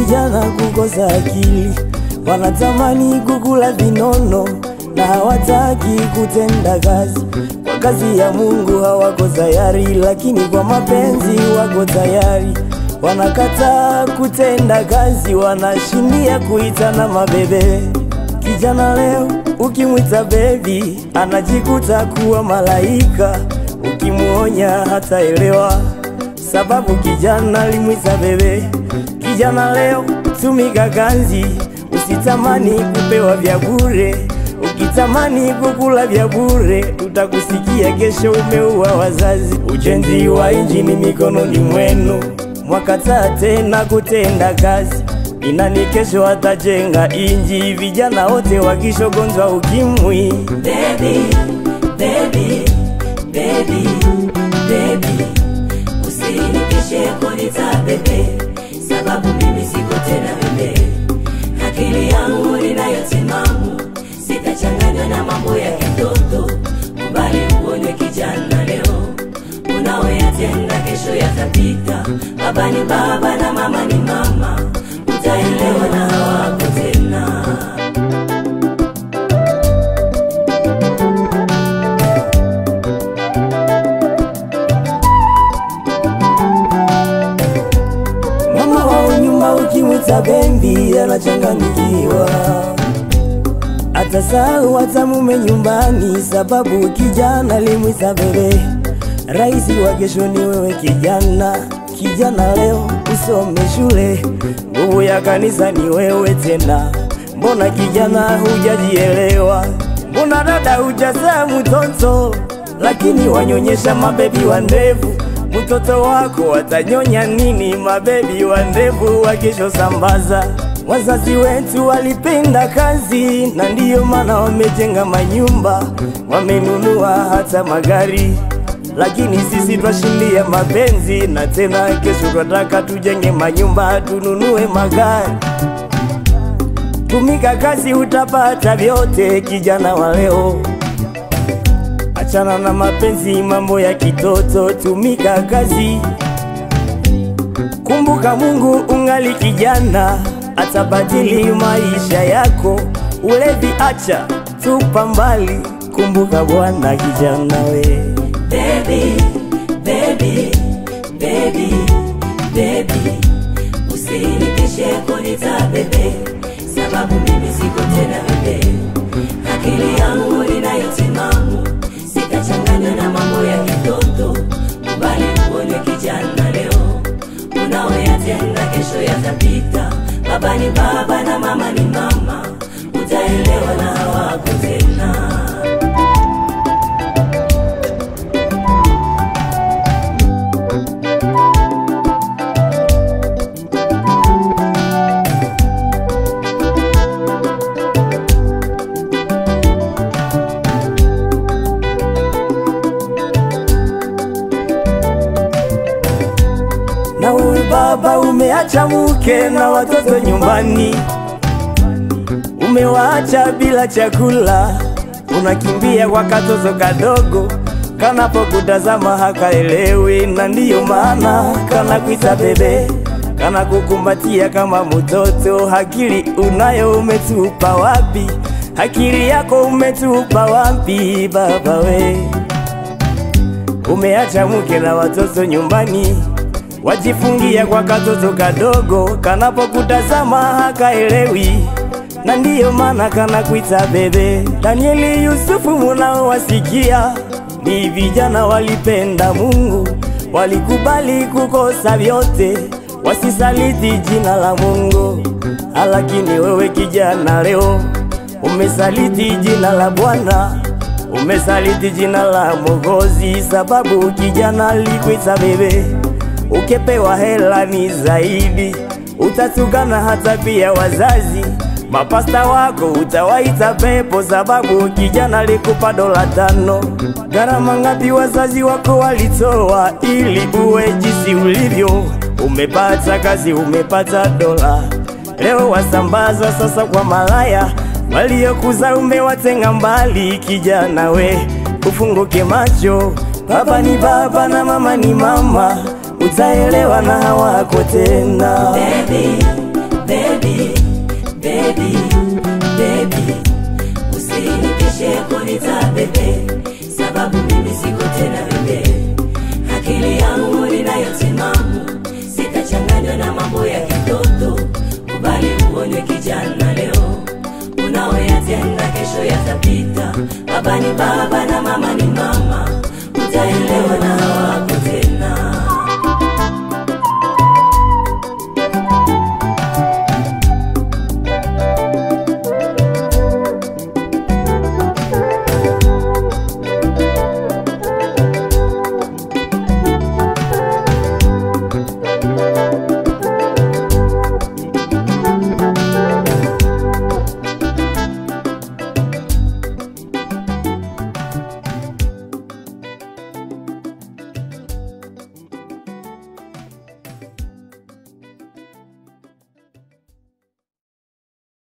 vijana kukosa akili, wanatamani kukula vinono na hawataki kutenda kazi. Kwa kazi ya Mungu hawako tayari, lakini kwa mapenzi wako tayari. Wanakataa kutenda kazi, wanashindia kuitana mabebe. Kijana leo ukimwita bebi, anajikuta kuwa malaika. Ukimuonya hataelewa sababu kijana alimwita bebe. Kijana leo tumika kazi, usitamani kupewa vya bure. Ukitamani kukula vya bure, utakusikia kesho umeua wazazi. Ujenzi wa injini mikononi mwenu, mwakataa tena kutenda kazi. Inani kesho atajenga inji, vijana wote wakishogonzwa ukimwi. Baby, baby, baby, baby, usinikeshe kunita bebe, sababu mimi siko tena bebe. Akili yangu ninayo timamu, sitachanganywa na mambo ya kitoto. Kubali uonywe kijana leo, unaoyatenda kesho yatapita. Baba ni baba na mama ni mama, utaelewa na hawako tena. Mama wa nyumba ukimwita bebi anachanganyikiwa, atasahau hata mume nyumbani, sababu kijana limwita bebe. Raisi wa kesho ni wewe kijana. Kijana leo usome shule, nguvu ya kanisa ni wewe tena. Mbona kijana hujajielewa? Mbona dada hujazaa mtoto, lakini wanyonyesha mabebi wa ndevu mtoto wako watanyonya nini? Mabebi wa ndevu wakisho sambaza. Wazazi wetu walipenda kazi, na ndiyo maana wamejenga manyumba, wamenunua hata magari, lakini sisi twashindia mapenzi, na tena kesho twataka tujenge manyumba, tununue magari. Tumika kazi, utapata vyote, kijana wa leo. Achana na mapenzi, mambo ya kitoto, tumika kazi. Kumbuka Mungu ungali kijana, atabadili maisha yako. Ulevi acha, tupa mbali. Kumbuka Bwana kijana we. Baby, baby, baby, baby, usinikeshe kunita bebe, sababu mimi siko tena bebe. Akili yangu ninayo timamu, sitachanganywa na mambo ya kitoto. Kubali uone kijana leo, unaoyatenda kesho yatapita. Baba ni baba na mama ni mama, utaelewa na hawako tena. Na wewe baba umeacha mke na watoto nyumbani, umewaacha bila chakula, unakimbia kwa katoto kadogo kanapokutazama hakaelewi, na ndiyo maana kanakuita bebe, kanakukumbatia kama mtoto. Akili unayo umetupa wapi? Akili yako umetupa wapi baba we? Umeacha mke na watoto nyumbani, wajifungia kwa katoto kadogo, kanapokutazama hakaelewi, na ndiyo maana kanakuita bebe. Danieli, Yusufu munaowasikia ni vijana walipenda Mungu, walikubali kukosa vyote, wasisaliti jina la Mungu. Lakini wewe kijana leo umesaliti jina la Bwana umesaliti jina la Mwokozi, sababu kijana alikuita bebe. Ukepewa hela ni zaidi, utatukana hata pia wazazi. Mapasta wako utawaita pepo, sababu kijana alikupa dola tano. Gharama ngapi wazazi wako walitoa ili uwe jinsi ulivyo? Umepata kazi, umepata dola, leo wasambaza sasa kwa malaya waliokuza umewatenga mbali. Kijana we, ufunguke macho, baba ni baba na mama ni mama, utaelewa na hawako tena. Baby, baby, baby, baby, usinitishe kunita bebe,